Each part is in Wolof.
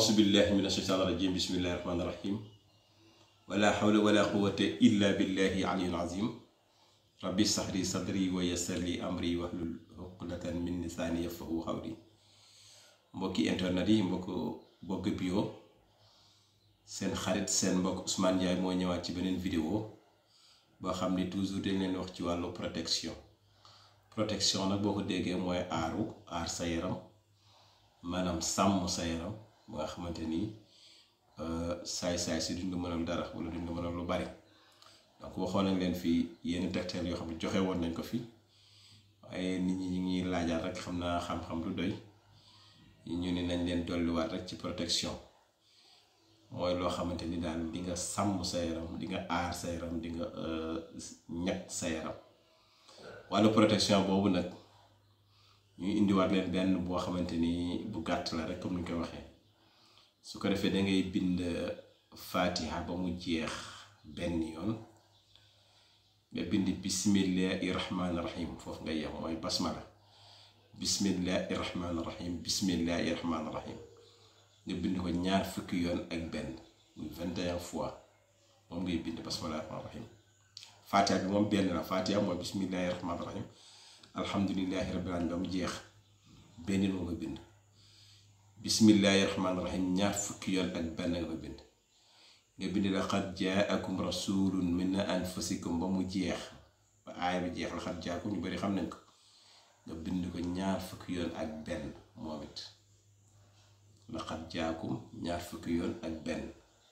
auzu billahi min asheytaan rajim bismillahi rahmaani rahim wala hawla wala quwwata illa billahi aliyul azim rabbi sahri sadri wa yassir li amri wahlul uqdatan min lisaani yafqahu qawli mbokki internet yi mbokk Bogg Bio seen xarit seen mbokk Ousmane Ndiaye moo ñëwaat ci beneen vidéo boo xam ni toujours dañ leen wax ci wàllu protection protection nag boo ko déggee mooy aaru aar sa yaram maanaam sàmm sa yaram ba nga xamante ni saay-saay si duñ la mënal dara wala duñ la mënal lu bari donc waxoon nañ leen fii yenn tegtal yoo xam ne joxe woon nañ ko fi waaye nit ñi ñu ngi laajaat rek xam naa xam-xam lu doy ñu ni nañ leen dolliwaat rek ci protection mooy loo xamante ni daal di nga sàmm sa yaram di nga aar sa yaram di nga ñàkk sa yaram wàllu protection boobu nag ñuy indiwaat leen benn boo xamante ni bu gàtt la rek comme ni ñu ko waxee su ko defee da ngay bind fatiha ba mu jeex benn yoon nga bind bismillahi rahmaani rahim foofu nga yem mooy basmala bismillahi rahmaani rahim bismillahi rahmaani rahim nga bind ko ñaar fukki yoon ak benn muy vingt et un fois moom ngay bind basmillahi rahmaani rahim fatiha bi moom benn la fatiha mooy bismillahi rahmaani rahim alhamdulillahi rabbil alamin ba mu jeex benn moo nga bind bismillahi rahmaani rahim ñaar fukki yoon ak benn nga ko bind nga bind laqad jaakum rasulun min anfusikum ba mu jeex ba aaya bi jeex laqad jaakum ñu bari xam nañ ko nga bind ko ñaar fukki yoon ak benn moom it laqad jaakum ñaar fukki yoon ak benn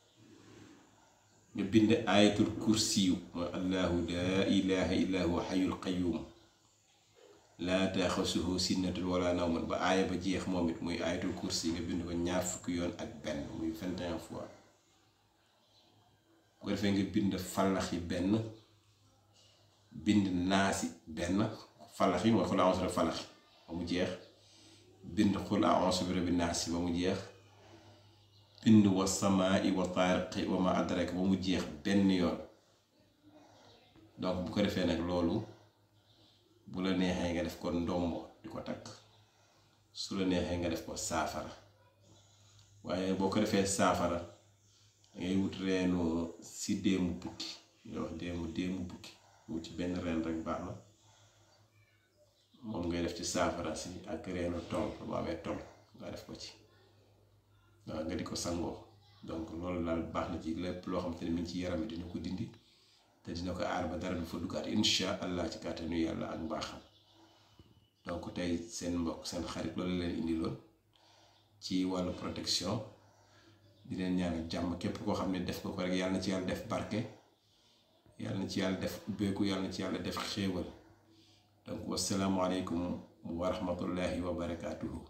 nga bind ayatul kursiyu mooy allahu laa ilaha illa huwa xayul qayyum laa taaxasuhu sinnatun wala nawmun ba aaya ba jeex moom it muy ayatul kursi nga bind ko ñaar fukki yoon ak benn muy vingt et un fois bu ko defee nga bind fallax yi benn bind naasi benn fallax yi mooy xul a'uuzu bi fallax ba mu jeex bind xul a'uuzu bi rabbi naasi ba mu jeex bind wa samaa'i wa taariqi wa ma adraka ba mu jeex benn yoon donc bu ko defee nag loolu bu la neexee nga def ko ndombo di ko takk su la neexee nga def ko saafara waaye boo ko defee saafara dangay wut reenu si déemu bukki nga wax déemu déemu bukki wut ci benn reen rek baax na moom ngay def ci saafara si ak reenu tol bu amee tol nga def ko ci waaw nga di ko sangoo donc loolu daal baax na ci lépp loo xamante ne mi ngi ci yaram dina ko dindi te dina ko aar ba dara du fa duggaat insha allah ci kàttanu yàlla ak mbaaxam donc tey seen mbokk seen xarit loolu leen indiloon ci wàllu protection di leen ñaanal jàmm képp koo xam ne def nga ko rek yàlla na ci yàlla def barke yàlla na ci yàlla def ubbeeku yàlla na ci yàlla def xéewal donc wasalaamualeykum wa rahmatullahi wa barakaatuhu